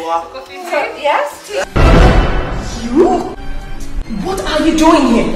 poa. Yes. What are you doing here?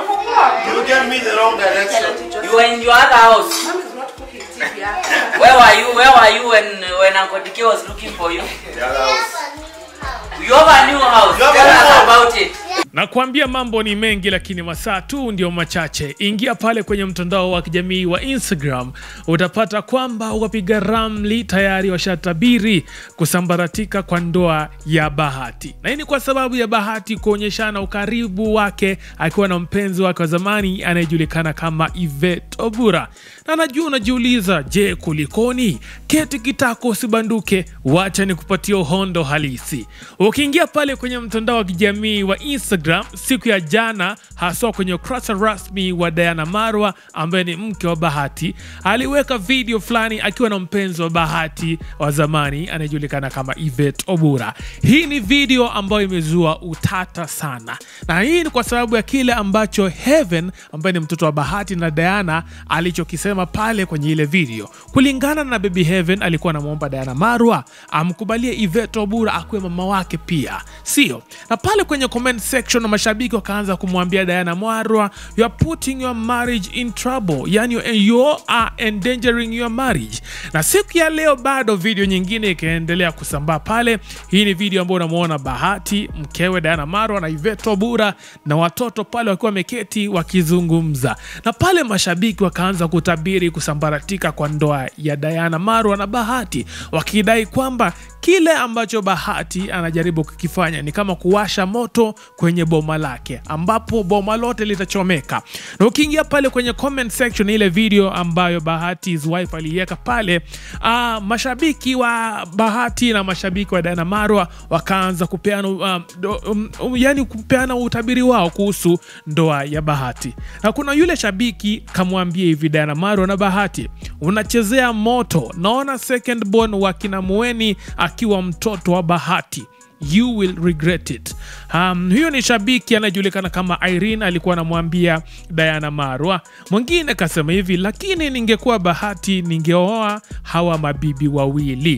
You get me the wrong direction. You were in your other house. Mom is not cooking TV. Yeah. Where were you? Where were you when when Uncle Dike was looking for you? The other house. You have a new house. You have a Tell new us house. about it. na kuambia mambo ni mengi lakini masaa tu ndio machache ingia pale kwenye mtandao wa kijamii wa instagram utapata kwamba wapiga ramli tayari washatabiri kusambaratika kwa ndoa ya bahati na hii ni kwa sababu ya bahati kuonyeshana ukaribu wake akiwa na mpenzi wake wa zamani anayejulikana kama ivet obura na najua unajiuliza je kulikoni keti kitako usibanduke wacha ni kupatia uhondo halisi ukiingia pale kwenye mtandao wa kijamii wa instagram siku ya jana haswa kwenye ukurasa rasmi wa diana marwa ambaye ni mke wa bahati aliweka video fulani akiwa na mpenzi wa bahati wa zamani anayejulikana kama ivet obura hii ni video ambayo imezua utata sana na hii ni kwa sababu ya kile ambacho heaven ambaye ni mtoto wa bahati na diana alichokisema pale kwenye ile video kulingana na baby heaven alikuwa anamwomba diana marwa amkubalie ivet obura akuwe mama wake pia sio na pale kwenye comment section na mashabiki wakaanza kumwambia diana marwa you are putting your marriage in trouble yani you are endangering your marriage na siku ya leo bado video nyingine ikaendelea kusambaa pale hii ni video ambayo unamwona bahati mkewe diana marwa na ivet obura na watoto pale wakiwa wameketi wakizungumza na pale mashabiki wakaanza kutabiri kusambaratika kwa ndoa ya diana marwa na bahati wakidai kwamba kile ambacho bahati anajaribu kukifanya ni kama kuwasha moto kwenye boma lake ambapo boma lote litachomeka na ukiingia pale kwenye comment section ile video ambayo bahati's wife aliiweka pale uh, mashabiki wa bahati na mashabiki wa diana marwa wakaanza kupeana um, do- um, um, yani kupeana utabiri wao kuhusu ndoa ya bahati na kuna yule shabiki kamwambia hivi diana marwa na bahati unachezea moto naona second born wa kina mueni akiwa mtoto wa bahati you will regret it um, huyo ni shabiki anayejulikana kama irene alikuwa anamwambia diana marwa mwingine kasema hivi lakini ningekuwa bahati ningeoa hawa mabibi wawili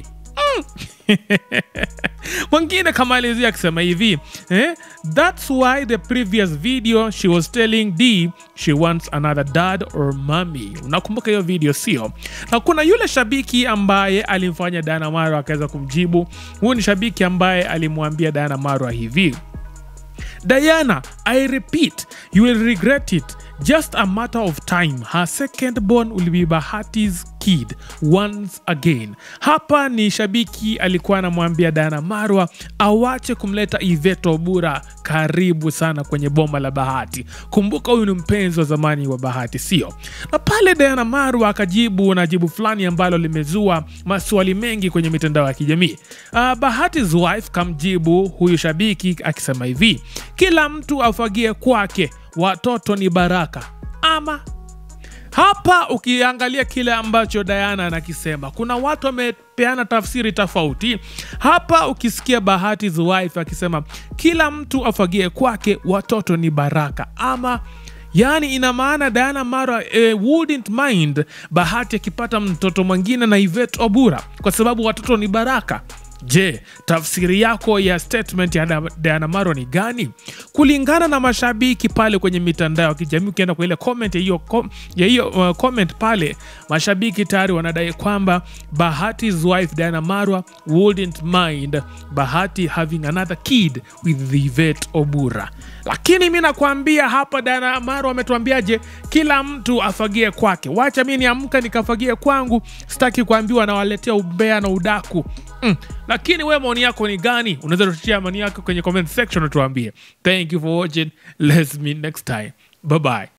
mwingine kamalizia akisema hivi eh? thats why the previous video she was telling d she wants another dad or mommy unakumbuka hiyo video sio na kuna yule shabiki ambaye alimfanya diana marwa akaweza kumjibu huyu ni shabiki ambaye alimwambia diana marwa hivi Diana, I repeat, you will regret it. Just a matter of time. Her second born will be Bahati's kid once again. Hapa ni shabiki alikuwa anamwambia Diana Marwa awache kumleta Iveto Obura karibu sana kwenye boma la Bahati. Kumbuka huyu ni mpenzi wa zamani wa Bahati, sio? Na pale Diana Marwa akajibu na jibu fulani ambalo limezua maswali mengi kwenye mitandao ya kijamii. Uh, Bahati's wife kamjibu huyu shabiki akisema hivi, kila mtu afagie kwake, watoto ni baraka ama hapa ukiangalia kile ambacho Diana anakisema, kuna watu wamepeana tafsiri tofauti. Hapa ukisikia Bahati's wife akisema kila mtu afagie kwake, watoto ni baraka, ama yaani ina maana Diana Mara eh, wouldn't mind Bahati akipata mtoto mwingine na Yvette Obura kwa sababu watoto ni baraka. Je, tafsiri yako ya statement ya Da- Diana Maro ni gani? Kulingana na mashabiki pale kwenye mitandao ya kijamii, ukienda kwa ile comment ya hiyo com- ya hiyo uh, comment pale, mashabiki tayari wanadai kwamba Bahati's wife Diana Marwa wouldn't mind Bahati having another kid with Yvette Obura. Lakini mi nakwambia hapa, Diana Marwa ametuambiaje? Kila mtu afagie kwake. Wacha mi niamka nikafagie kwangu, sitaki kuambiwa nawaletea umbea na udaku mm. Lakini we maoni yako ni gani? Unaweza tutia maoni yako kwenye comment section utuambie. Thank you for watching. Let's meet next time. Bye bye.